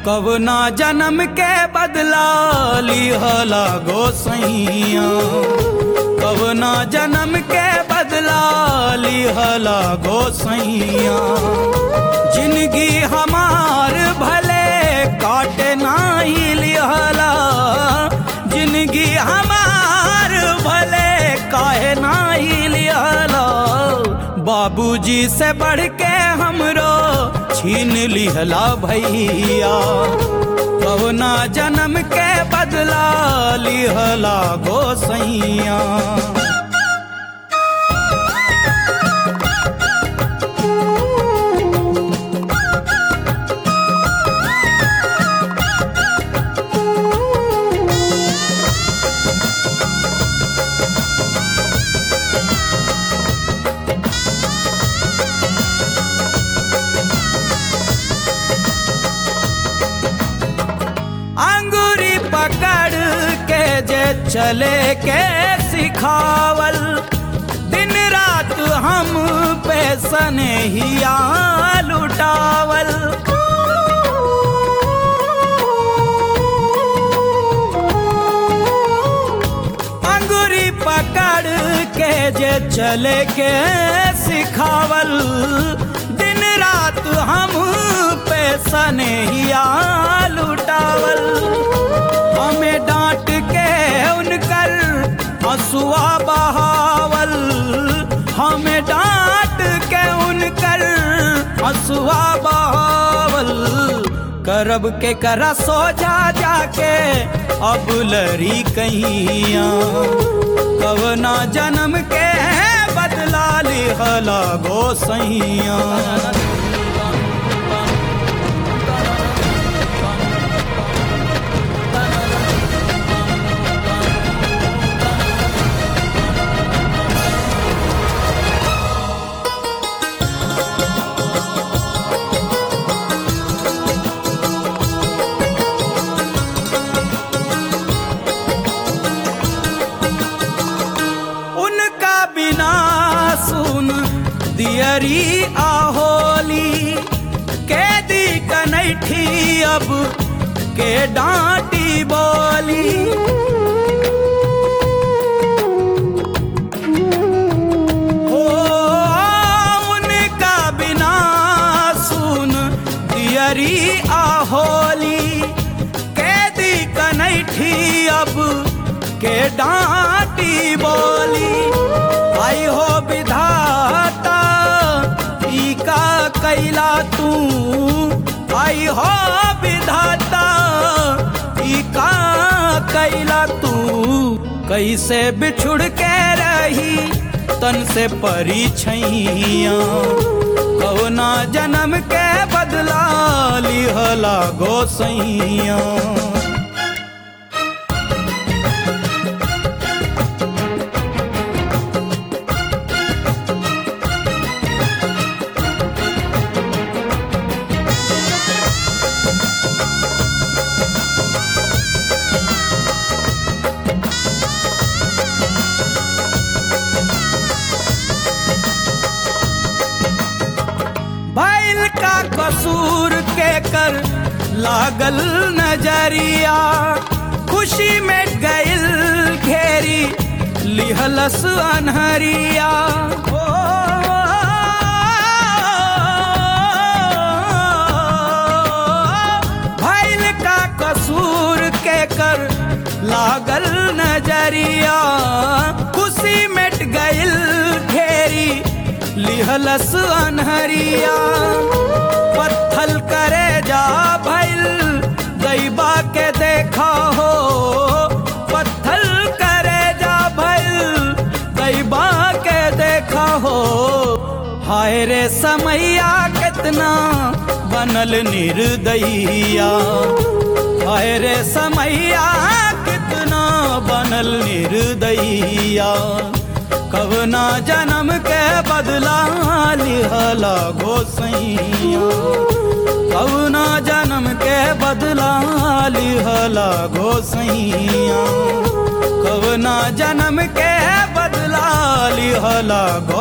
कवना जन्म के बदला लिहला गोसैया कवना जन्म के बदला लिहला गोसैया जिंदगी हमार भले काटे नाही लिहला जिंदगी हमार भले काहे नाही लिहला बाबूजी से बढ़ के हमरो छीन लिहला भैया कवना जन्म के बदला लिहला गोसैया अंगूरी पकड़ के जे चले के सिखावल दिन रात हम पे सनेहिया लुटावल अंगूरी पकड़ के जे चले के सिखावल दिन रात हम पे सनेहिया लुटावल हमें डांट के उनकर हसुआ बहावल हमें डांट के उनकर हसुआ बहावल करब के करा सोजा जाके अब लरी कहिया कवना जन्म के बदला लिहला गोसैया उनका बिना सुन दियरी आहोली कैदी कनैठी अब के डांटी बोली ओ उनका बिना सुन दियरी आहोली कैदी कनैठी अब के डांटी बोली आई हो विधाता ई का कैला तू आई हो विधाता ई का कैला तू कैसे बिछुड़ के रही तन से परी छैया कवना जन्म के बदला लिहला गोसैया बैल का कसूर के कर लागल नजरिया खुशी में गइल घेरी लिहलस अनहरिया ओ, बैल का कसूर के कर लागल नजरिया खुशी मिट गइल घेरी लिहलस अनहरिया पत्थल करे जा भइल दैबा के देखा हो पत्थल करे जा भइल दैबा के देखा हो हाय रे समैया कितना बनल निर्दयिया हाय रे समैया कितना बनल निर्दयिया कवना जन्म के बदला लिहला गोसैया कवना जन्म के बदला लिहला गोसैया कवना जन्म के बदला लिहला